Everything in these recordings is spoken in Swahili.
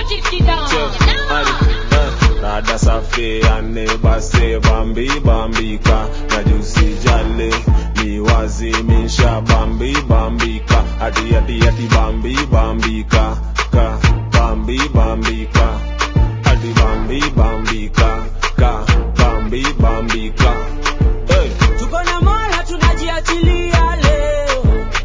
Rada safi ane base bambi bambika na jusi jale ni wazimisha bambi bambika ati ati ati bambi bambika ka bambi bambika ati bambi bambika ka bambi bambika hey. tuko na mola tunajiachilia leo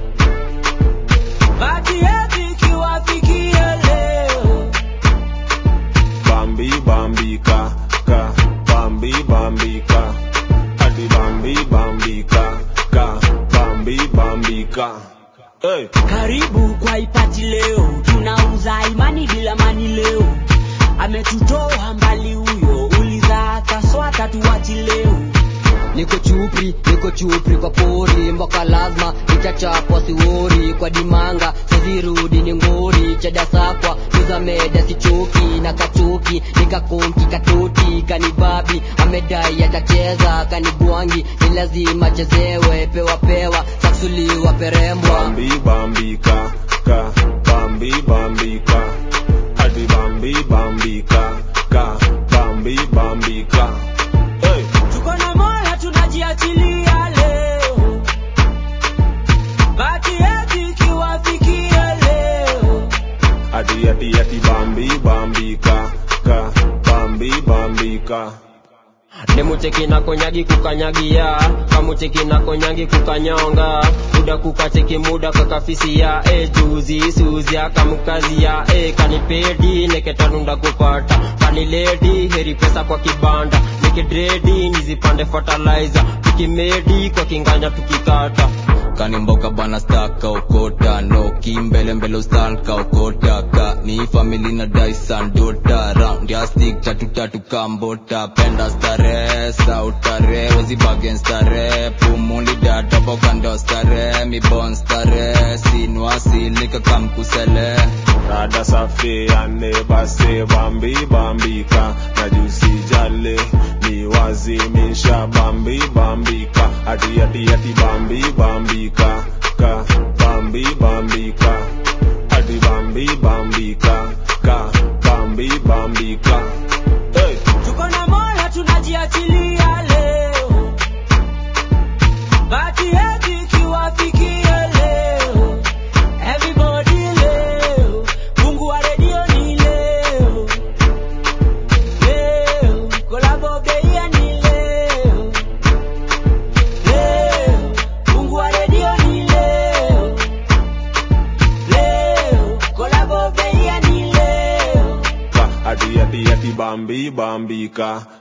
bati yetu ikiwafikia leo Bambi bambika ka Bambi bambika Adi Bambi bambika ka Bambi bambika Hey. karibu kwa ipati leo tunauza imani bila mani leo ametutoa mbali huyo uliza kaswata tuwachi leo niko chupri niko chupri kwa pori mboka lazima itachapwa siwori kwa dimanga sizirudi ni ngori chadasakwa tuzameda sichoki na kachoki nikakonki katoti kanibabi amedai atacheza kanigwangi ni lazima chezewe pewa pewa saksuliwa perembwa Bambi bambika ka Bambi bambika Adi Bambi bambika ka Bambi bambika Hey. tuko na mola tunajiachilia leo bati yetu ikiwafikia leo Adi adi adi Bambi bambika ka Bambi bambika nemucheki na konyagi kukanyagia kamucheki na konyangi kukanyonga muda kukacheki muda kakafisia e juzi suzi akamukazia e kanipedi neketanunda kupata kaniledi heri pesa kwa kibanda nikidredi nizipande fertilizer tukimedi kwa kinganya tukikata kanimboka bana staka okota no kimbele mbele ustanka okota ka ni family na dyson dota round ya stick tatu tatu kambota penda stare sautare wezi bagen stare pumuli data boka ndo stare mi bon stare sinwasilika kamkusele Rada safi ane base bambi bambika na jusi jale ni wazimisha bambi bambika ati ati ati bambi bambika ka bambi bambika ati bambi bambika ka bambi bambika hey. tuko na mola tunajiachilia leo bati yetu ikiwafikia leo everybody leo mungu wa redio ni leo leo kolabo beia ni leo leo mungu wa redio ni leo leo kolabo beia ni leo ka ati ati ati bambi bambika